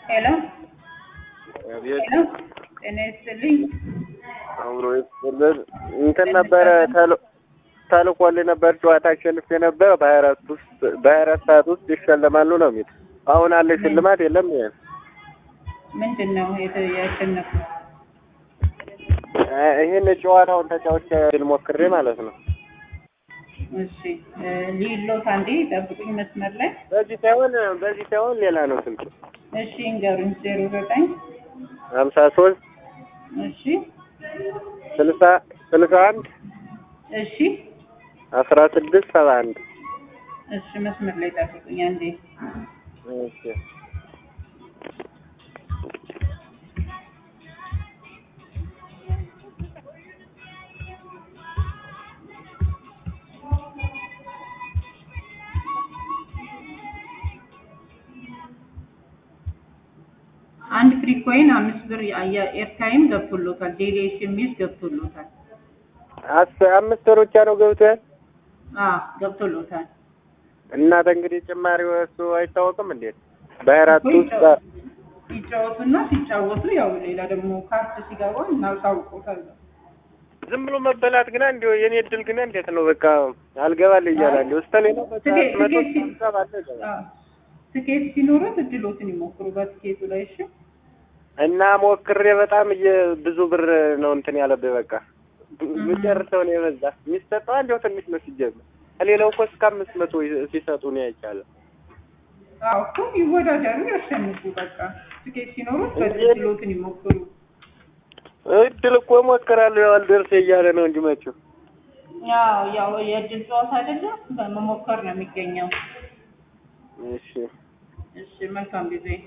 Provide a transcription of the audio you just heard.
ሄሎ አቤት ሄሎ፣ ጤና ይስጥልኝ። አብሮ ይስጥልን። እንትን ነበረ ተል- ተልኮልኝ ነበር ጨዋታ አሸንፌ ነበር በሀያ አራት ውስጥ በሀያ አራት ሰዓት ውስጥ ይሸለማሉ ነው የሚል አሁን አለ ሽልማት የለም ይሄ ምንድን ነው የተ- ያሸነፉት? ይህን ጨዋታውን ተጫውቼ ልሞክሬ ማለት ነው እሺ እ፣ ሊሎት አንዴ ጠብቁኝ መስመር ላይ። በዚህ ሳይሆን በዚህ ሳይሆን ሌላ ነው ስልክ እሺ እንገሩኝ። ዜሮ ዘጠኝ ሀምሳ ሶስት እሺ ስልሳ ስልሳ አንድ እሺ አስራ ስድስት ሰባ አንድ እሺ መስመር ላይ ጠብቁኝ አንዴ። እሺ አንድ ፍሪ ኮይን አምስት ብር ኤርታይም ገብቶሎታል። ዴሊ ኤስኤምኤስ ገብቶሎታል። አስ- አምስት ወር ብቻ ነው ገብቷል አ ገብቶሎታል። እናት እንግዲህ ጭማሪው እሱ አይታወቅም እንዴት በሀያ አራት እኮ ውስጥ ይጫወ- ይጫወቱና ሲጫወቱ ያው ሌላ ደግሞ ካርት ሲገባ እናሳውቆታል። ዝም ብሎ መበላት ግና እንዲሁ የኔ እድል ግና እንዴት ነው በቃ አልገባል እያለ እንዲሁ እስከ ሌላ በቃ ትኬት- መቶ ትኬት ሲ- ስልሳ ባለ ይገባል። አ፣ ትኬት ሲኖሩት እድሎትን ይሞክሩ በትኬቱ ላይ እሺ። እና ሞክሬ በጣም እየ- ብዙ ብር ነው እንትን ያለብኝ በቃ ምጨርሰው ነው የበዛ የሚሰጠው እንዲያው ትንሽ ነው ሲጀምር ከሌላው እኮ እስከ አምስት መቶ ሲሰጡ ነው ያይቻለ አዎ እኮ ይወዳደሩ፣ ያሸንፉ። በቃ ትኬት ሲኖሩት እንዴት? እድሎትን ይሞክሩ። እድል እኮ ሞክራለሁ ያው አልደርስ እያለ ነው እንጂ መቼው ያው ያው የእድል ጨዋታ አይደለም በመሞከር ነው የሚገኘው። እሺ እሺ መልካም ጊዜ